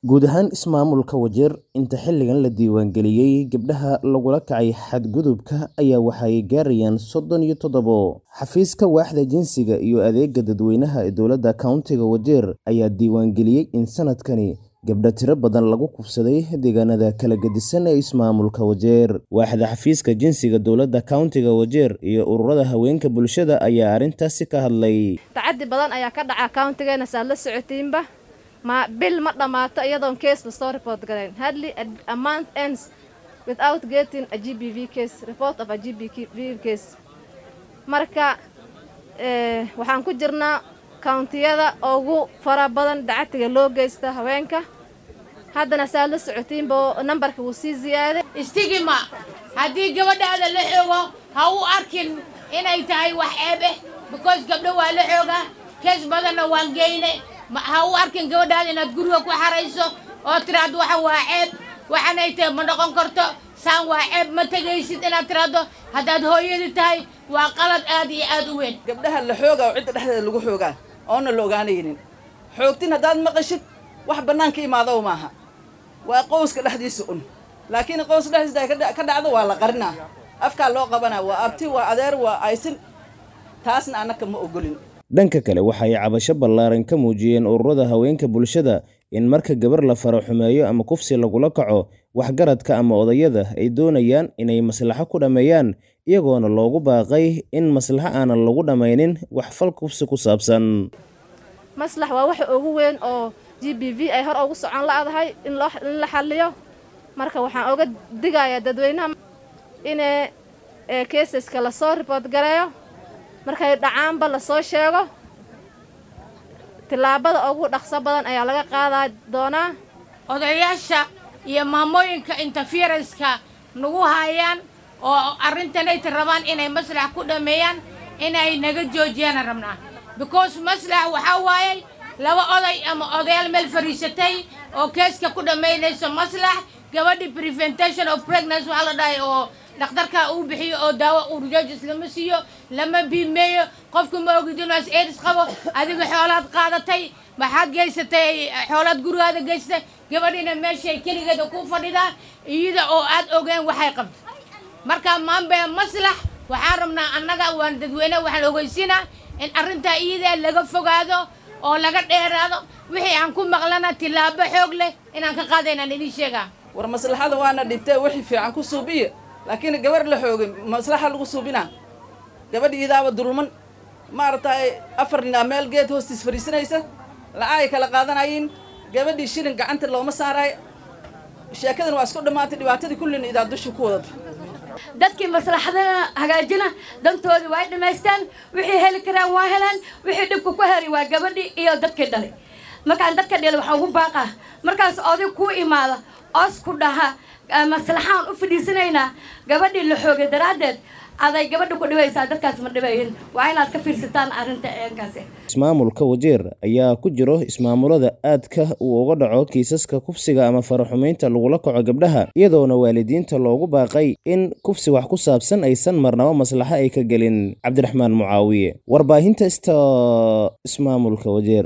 Guud ahaan ismaamulka Wajir, inta xilligan la diiwaangeliyay gabdhaha lagula kacay xadgudubka ayaa waxay gaarayaan sodon iyo toddobo. Xafiiska Waaxda Jinsiga iyo Adeegga Dadweynaha ee Dowladda Countiga Wajir ayaa diiwaangeliyay in sanadkani gabdho tiro badan lagu kufsaday deegaanada kala gedisan ee ismaamulka Wajir. Waaxda Xafiiska Jinsiga Dowladda Countiga Wajir iyo ururada haweenka bulshada ayaa arrintaasi ka hadlay. tacadi badan ayaa ka dhaca countigeena saad la socotiinba ma bil ma dhammaato iyadoon case lasoo report garayn hardly a, a month ends without getting a gbv case report of a gbv case marka eh, waxaan ku jirnaa countiyada ugu fara badan dacatiga loo geysta haweenka haddana saad la socotiinba nambarka wuu sii ziyaaday istigima haddii gabadhaada la xoogo ha u arkin inay tahay wax ceeb eh because gabdho waa la xoogaa kees badanna waan geyne ma- ha u arkin gabadhaada inaad guriga ku xarayso oo tiraahdo waxan waa ceeb waxanay tahay ma noqon karto saan waa ceeb ma tegaysid inaad tiraahdo haddaad hooyadi tahay waa qalad aad iyo aad u weyn gabdhaha la xoogaa oo cidda dhexdeeda lagu xoogaa oona la ogaanaynin xoogtin haddaad maqashid wax bannaanka imaado maaha waa qowska dhexdiisa un laakiin qows dhexdiisa ay ka dha- ka dhacdo waa la qarinaa afkaa loo qabanaa waa abti waa adeer waa aysin taasna annaka ma ogolin Dhanka kale waxay cabasho ballaaran ka muujiyeen ururada haweenka bulshada in marka gabar la faro xumeeyo ama kufsi lagula kaco waxgaradka ama odayada ay doonayaan inay maslaxo ku dhammeeyaan iyagoona loogu baaqay in maslaxo aanan lagu dhammaynin wax fal kufsi ku saabsan. maslax waa waxa ugu weyn oo gbv ay hor ugu socon la'dahay in loo in la xalliyo marka waxaan oga digayaa dadweynaha inay ee caseska lasoo report gareeyo markay dhacaanba lasoo sheego tillaabada ugu dhaqso badan ayaa laga qaadaa doonaa odayaasha iyo maamooyinka interferenska nagu hayaan oo arrintanayta rabaan inay maslax ku dhammeeyaan inay naga joojiyaan rabnaa because maslax waxaa waayay laba oday ama odayaal meel fadhiisatay oo keeska ku dhammaynayso maslax gabadhi preventation of pregnancy waxaa la dhahay oo dhakhtarka uu bixiyo oo daawo urjojis lama siiyo lama biimeeyo qofku ma ogid inuu as aids qabo adiga xoolaad qaadatay maxaad geysatay xoolaad gurigaada geysatay gabadhina meeshay keligeeda ku fadhidaa iyada oo aad ogeen waxay qabto marka maanbee maslax waxaan rabnaa annaga waan dadweyne waxaan ogeysiinaa in arrintaa iyadaa laga fogaado oo laga dheeraado wixii aan ku maqlana tillaabo xoog leh inaan ka qaadaynaan idiin sheegaa war maslaxada waana dhibtee wixii fiican ku suubiya laakiin gabar la xoogay maslaxa lagu suubinaa gabadhi idaaba dulman maaragtay afar ninaa meel geed hoostiis fadhiisanaysa lacagay kala qaadanayiin gabadhii shilin gacanta looma saaraayo sheekadan waa isku dhammaatay dhibaatadii kullina idaa dusha ku wadata dadkii maslaxadana hagaajina dantoodii waa dhammaystaan wixii heli karaan waa helaan wixii dhibka ku heray waa gabadhii iyo dadkii dhalay markaan dadka dhalay waxaan ugu baaqaa markaas oday kuu imaada oos ku dhaha "Ah, maslaxaan u fadhiisanaynaa gabadhii la xoogay daraaddeed aday gabadha ku dhibaysaa dadkaas ma dhibayin waa inaad ka fiirsataan arrinta eenkaasi Ismaamulka Wajir ayaa ku jiro ismaamulada aadka uu uga dhaco kiisaska kufsiga ama faraxumeynta lagula kaco gabdhaha iyadoona waalidiinta loogu baaqay in kufsi wax ku saabsan aysan marnaba maslaxo ay ka gelin cabdiraxmaan mucaawiye warbaahinta ista ismaamulka Wajir